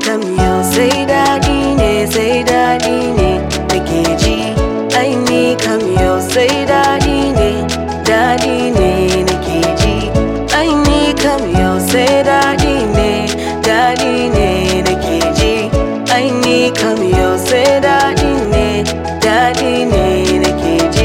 kam yau sai daɗi ne sai daɗi ne nake ji ai ni kam yau sai daɗi ne daɗi ne nake ji ai ni kam yau sai daɗi ne daɗi ne nake ji ai ni kam yau sai daɗi ne daɗi ne nake ji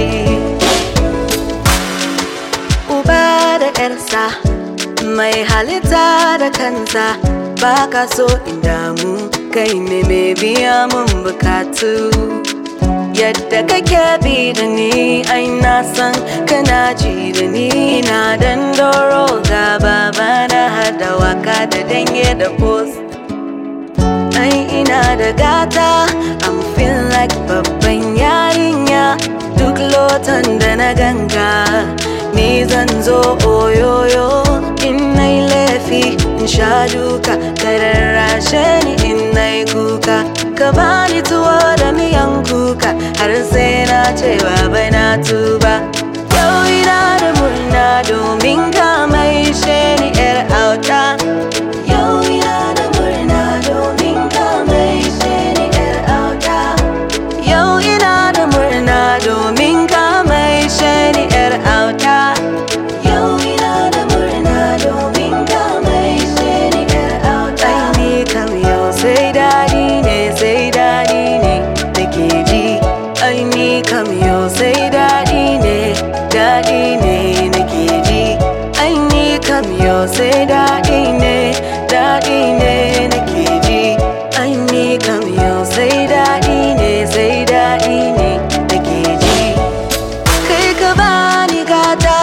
uba da ƴarsa mai halitta da kansa ba ka so in damu kai ne mai biya mun bukatu yadda kake bi da ni ai na san kana ji da ni na dan doro ga baba na hada waka da dange da post ai ina da gata I'm feel like babban yarinya duk lotan da na ganga ni zan zo oyoyo in nai laifi in sha duka ka rarrashe ni in nai kuka ka bani tuwo da miyan kuka har sai na ce baba na tuba yau ina da murna domin ka mai ni yar auta yau ina da murna domin ka mai ni yar auta yau ina da murna domin ka mai ni yar auta yau ina da murna domin ka mai ni yar auta ai ni kam yau sai daɗi ne sai daɗi ne nake ji ai ni kam yau sai daɗi ne daɗi ne nake ji ai ni kam yau sai daɗi ne daɗi ne nake ji ai ni kam yau sai daɗi ne sai daɗi ne nake ji kai ka bani gata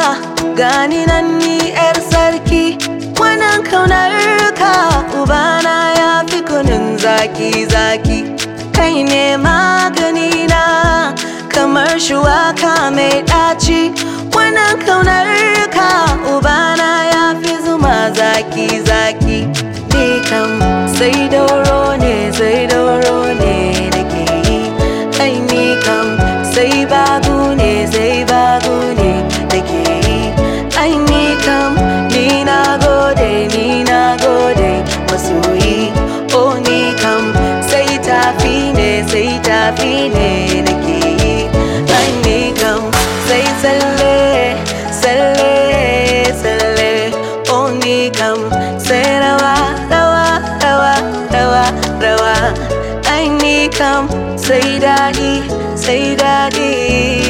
gani nan ni yar sarki wannan kaunar ka ubana ya fi kunun zaki zaki kai ne magani na kamar shuwaka mai ɗaci wannan kaunar ka ubana ya fi zuma zaki zaki ni kam sai dauro ne sai dauro ne nake yi kai ni kam sai babu ne sai babu ne nake yi ai ni kam ni na gode ni na gode masoyi oh ni kam sai tafi ne sai tafi ne nake yi ai ni kam sai tsalle tsalle tsalle oh ni kam sai rawa rawa rawa rawa rawa ai ni kam sai daɗi sai daɗi